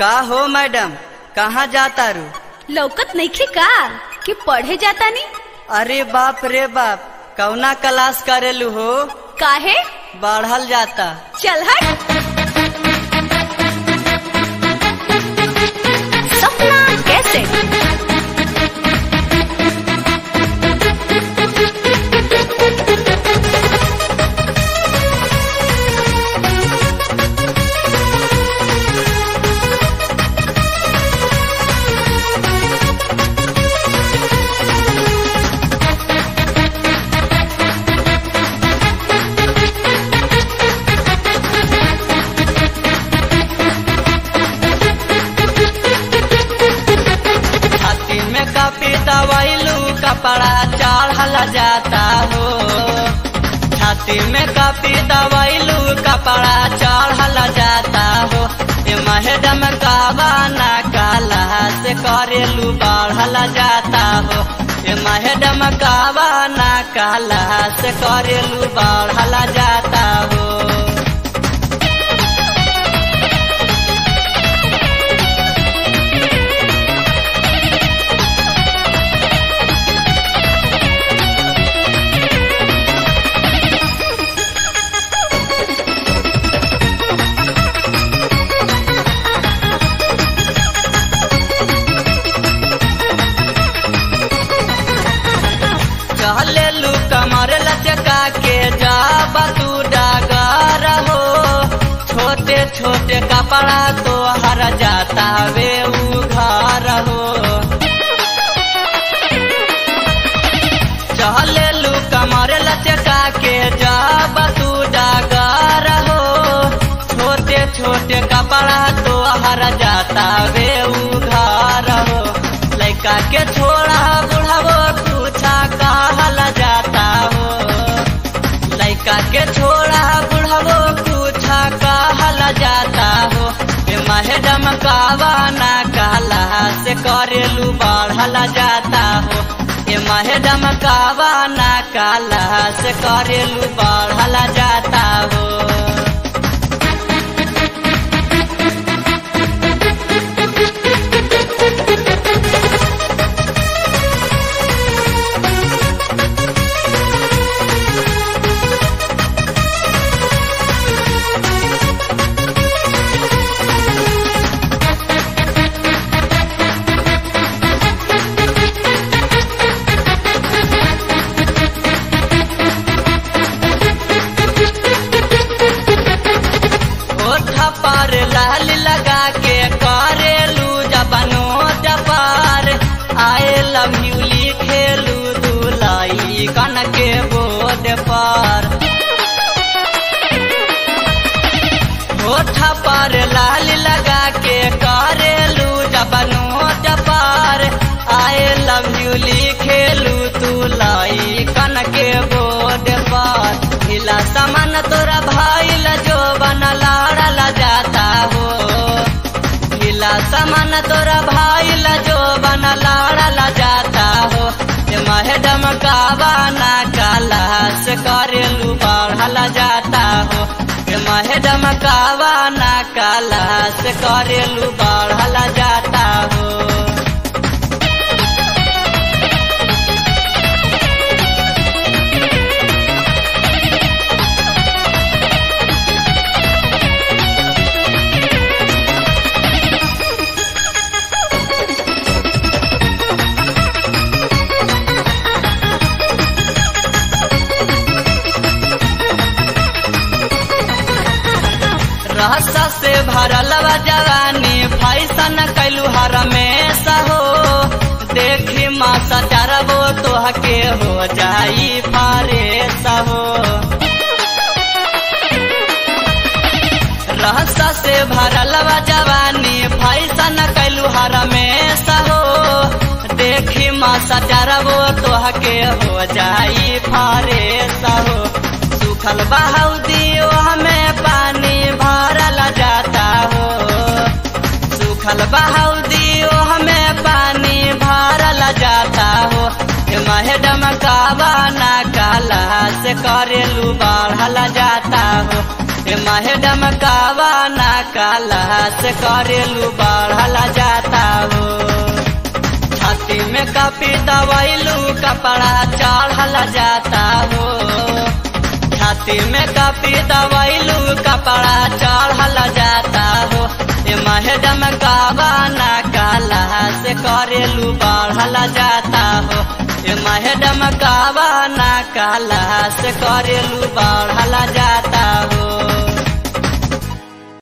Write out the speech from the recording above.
का हो मैडम कहाँ जाता रू लौकत नइखे का कि पढ़े जाता नी अरे बाप रे बाप कौना क्लास करेलू हो काहे बढ़ल जाता चल हट सपना कैसे छाती में कापी दवाइलू कपड़ा चढ़ल जाता हो छाती में कापी दवाइलू कपड़ा चढ़ल जाता हो ए मैडम कावाना काला से करेलू बढ़ल जाता हो ए मैडम कावाना काला से करेलू बढ़ल जाता हो चले लू कमर लचका के जा तू डागर हो छोटे छोटे कपड़ा तो हर जाता वे उघार हो चले लू कमर लचका के जा तू डागर हो छोटे छोटे कपड़ा तो हर जाता वे उघार हो लड़का के छोड़ा बुढ़ावो पूछा कहल जाता हो लड़का के छोड़ा बुढ़ावो पूछा कहल जाता हो ए मैडम कावाना कहला से करेलू बढ़ल जाता हो ए मैडम कावाना कहला से करेलू बढ़ल जाता हो ओठ पर लाल लगा के करेलू जबनो जपार आए लव यू लिखेलू दुलाई कन के बोद पर ओठ पर लाल लगा के करेलू जबनो जपार आए लव यू लिखेलू तुलाई कन के बोद पर हिला समान तोरा भाई जो बन लाड़ल जाता हो हिला समान तोरा भाई जो बन लाड़ल जाता हो ए मैडम कावाना काला से करेलू बढ़ल जाता हो ए मैडम कावाना काला से करेलू बढ़ल जाता हो रहसा से भरल बा जवानी फैसन कैलू हर में सहो देखी माँ सचरबो तोहके हो जाई फारे सहो रहसा से भरल बा जवानी फैसन कैलू हर में सहो देखी माँ सचरबो तोहके हो जाई फारे सहो सुखल बहाउदी हमें पानी भरल जाता हो सुखल बहाउदी हमें पानी भरल जाता हो ए मैडम कावाना काला से करेलू बढ़ल जाता हो ए मैडम कावा ना काला से करेलू बढ़ला जाता हो छाती में कापी दवाइलू कपड़ा चढ़ला जाता हो छाती में कापी दवाइलू कपड़ा चढ़ला जाता हो ए मैडम कावा ना काला से करेलू बढ़ला जाता हो ए मैडम कावा ना काला से करेलू बढ़ला जाता हो